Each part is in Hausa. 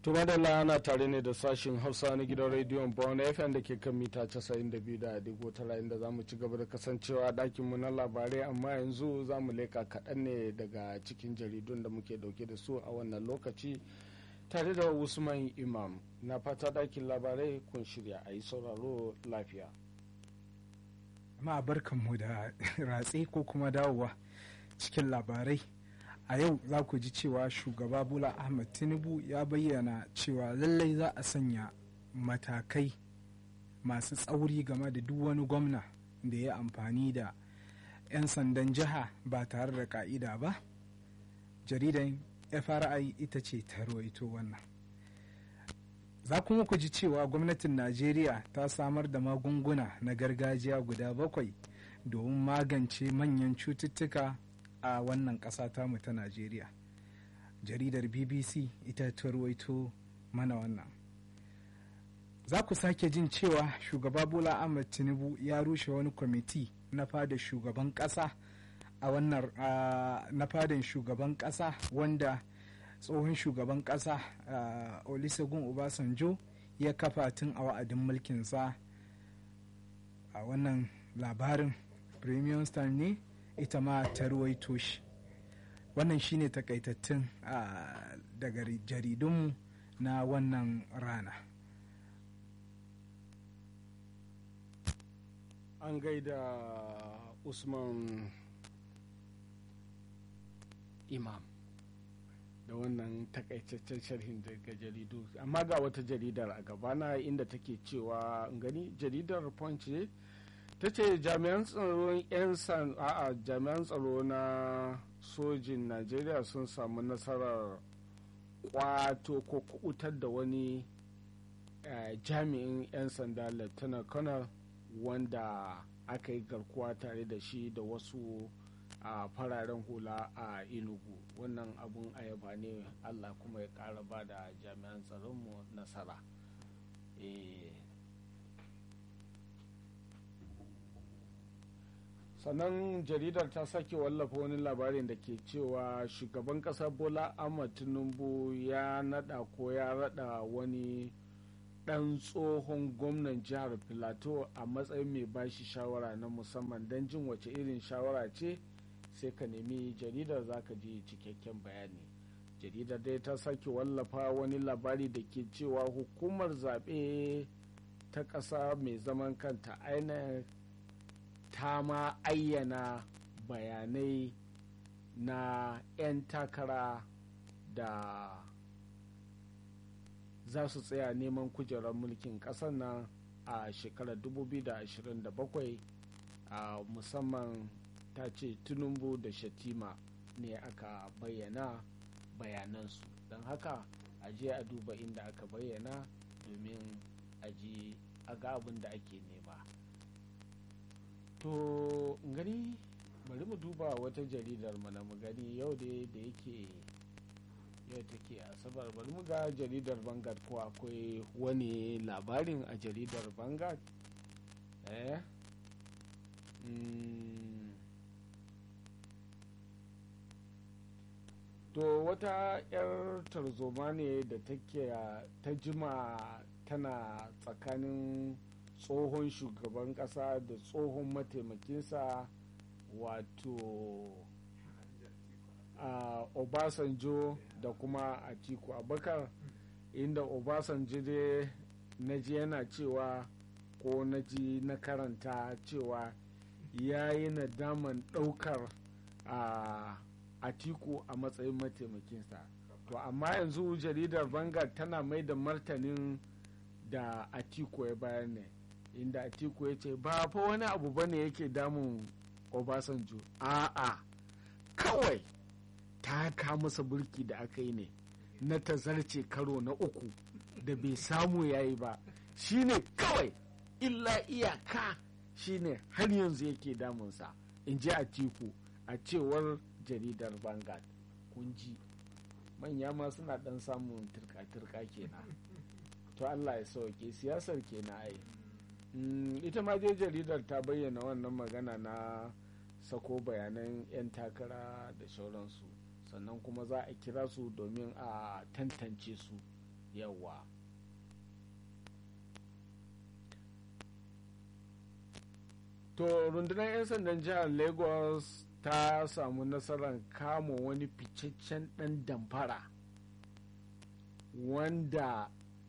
To madalla ana tare ne da sashin Hausa na gidan rediyon Born FM da ke kan mita 92.9 inda za mu ci gaba da kasancewa a ɗakinmu na labarai amma yanzu za mu leka kaɗan ne daga cikin jaridun da muke ɗauke da su a wannan lokaci tare da Usman Imam na fata ɗakin labarai kun shirya a yi sauraro lafiya. Ma barkanmu da ratse ko kuma dawowa cikin labarai. a yau za ku ji cewa shugaba bola ahmed tinubu ya bayyana cewa lallai za a sanya matakai masu tsauri game da duk wani gwamna da ya amfani da 'yan sandan jiha ba tare da ka'ida ba jaridan fri ita ce ta rawaito wannan za kuma ku ji cewa gwamnatin najeriya ta samar da magunguna na gargajiya guda bakwai domin magance manyan cututtuka a wannan ƙasa tamu ta najeriya jaridar bbc ita ta ruwaito mana wannan za ku sake jin cewa shugaba bola ahmed tinubu ya rushe wani kwamiti na fada shugaban ƙasa a wannan na fadan shugaban ƙasa wanda tsohon shugaban ƙasa olusegun obasanjo ya kafa tun a wa'adin mulkinsa a wannan labarin premium star ne ita ma ta ruwaito shi wannan shine takaitattun daga jaridunmu na wannan rana an gaida usman imam da wannan takaitaccen sharhin daga jaridu amma ga wata jaridar a gabana inda take cewa gani jaridar punch ta ce jami'an tsaron 'yan a'a jami'an tsaro na sojin najeriya sun samu nasarar kwato ko kubutar da wani jami'in 'yan sanda lieutenant colonel wanda aka yi garkuwa tare da shi da wasu a fararen hula a inugu wannan abun ayaba ne allah kuma ya kara ba da jami'an tsaronmu nasara sannan jaridar ta sake wallafa wani labarin da ke cewa shugaban kasa bola ahmad tinubu ya nada ko ya rada wani dan tsohon gwamnan jihar filato a matsayin mai bashi shawara na musamman don jin wace irin shawara ce sai ka nemi jaridar zaka ji cikakken bayani jaridar dai ta sake wallafa wani labari da ke cewa hukumar zaɓe ta ƙasa mai zaman kanta inec ta ma ayyana bayanai na 'yan takara da za su tsaya neman kujerar mulkin ƙasar nan a shekarar 2027 a musamman ta ce tinubu da shatima ne aka bayyana bayanansu don haka a je a duba inda aka bayyana domin a ji a ga abin da ake nema to gani bari mu duba wata jaridar mana mu gani yau da da yake yau take asabar bari mu ga jaridar bangar ko akwai wani labarin a jaridar bangar eh mm. to wata 'yar tarzoma ne da take ta jima tana tsakanin tsohon shugaban kasa da tsohon mataimakinsa wato a obasanjo da kuma atiku abakar inda obasanjo dai na ji yana cewa ko na ji na karanta cewa ya yi nadaman daukar a atiku a matsayin mataimakinsa to amma yanzu jaridar bangar tana mai da martanin da atiku ya bayar ne inda atiku ya ce ba fa wani abu bane yake damun obasanjo a'a kawai ta ka masa burki da aka yi ne na tazarce karo na uku da bai samu yayi ba shine kawai illa iyaka shine har yanzu yake damunsa in ji atiku a cewar jaridar Vanguard kun ji manya ma suna dan samun turka-turka kenan to Allah ya sauke siyasar kenan ai ita ma dai jaridar ta bayyana wannan magana na sako bayanan 'yan takara da sauransu sannan kuma za a kira su domin a tantance su yawa to rundunar 'yan sandan jihar lagos ta samu nasarar kama wani ficaccen dan damfara wanda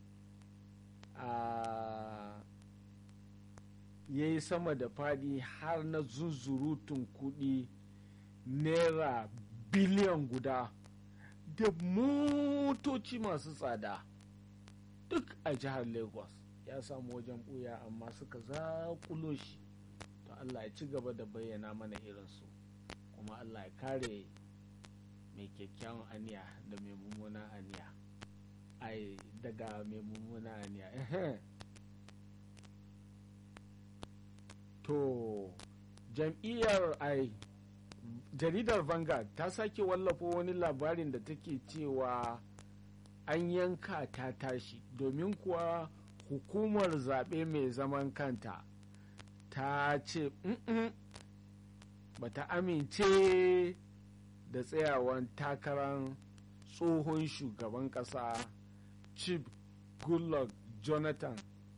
ya yi sama da fadi har na zuzurutun kudi naira biliyan guda da motoci masu tsada duk a jihar lagos ya samu wajen buya amma suka zakulo shi to allah ya ci gaba da bayyana mana irinsu kuma allah ya kare mai kyakkyawan aniya da mai mummunan aniya ai daga mai mummunan aniya to jam'iyyar ai jaridar vanguard ta sake wallafa wani labarin da take cewa an yanka ta tashi domin kuwa hukumar zaɓe mai zaman kanta ta ce ba ta amince da tsayawan takarar tsohon shugaban ƙasa chief goodluck jonathan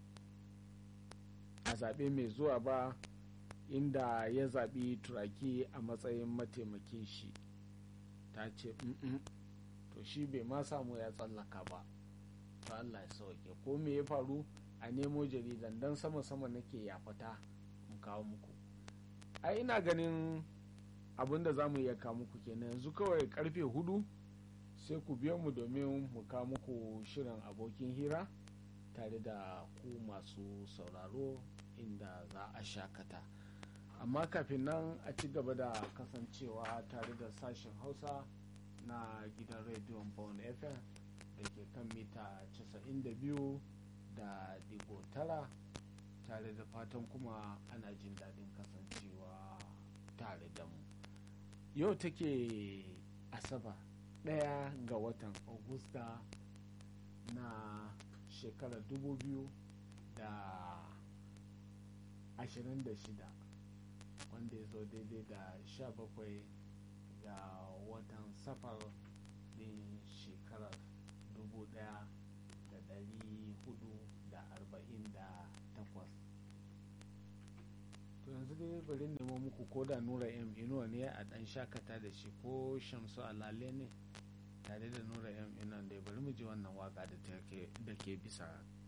a zaɓe mai zuwa ba inda ya zaɓi turaki a matsayin mataimakin shi ta ce to shi bai ma samu ya tsallaka ba to Allah ya sauke ko me ya faru a nemo jaridan don sama-sama nake yafata mu kawo muku a ina ganin abin da za mu iya kawo muku kenan yanzu kawai karfe hudu sai ku biyo mu domin mu kawo muku shirin abokin hira tare da ku masu sauraro inda za a shakata amma kafin nan a ci gaba da kasancewa tare da sashen hausa na gidan rediyon bone fm da ke kan mita 92 da digo tara tare da fatan kuma ana jin daɗin kasancewa tare da mu yau take asaba ɗaya ga watan augusta na shekarar 2000 da 26 wanda ya zo daidai da 17 ga watan safar din shekarar 1448 to yanzu dai bari nemo muku ko da nura m inuwa ne a dan shakata da shi ko shamsu alale ne tare da nura m inuwa da bari mu ji wannan waka da ke bisa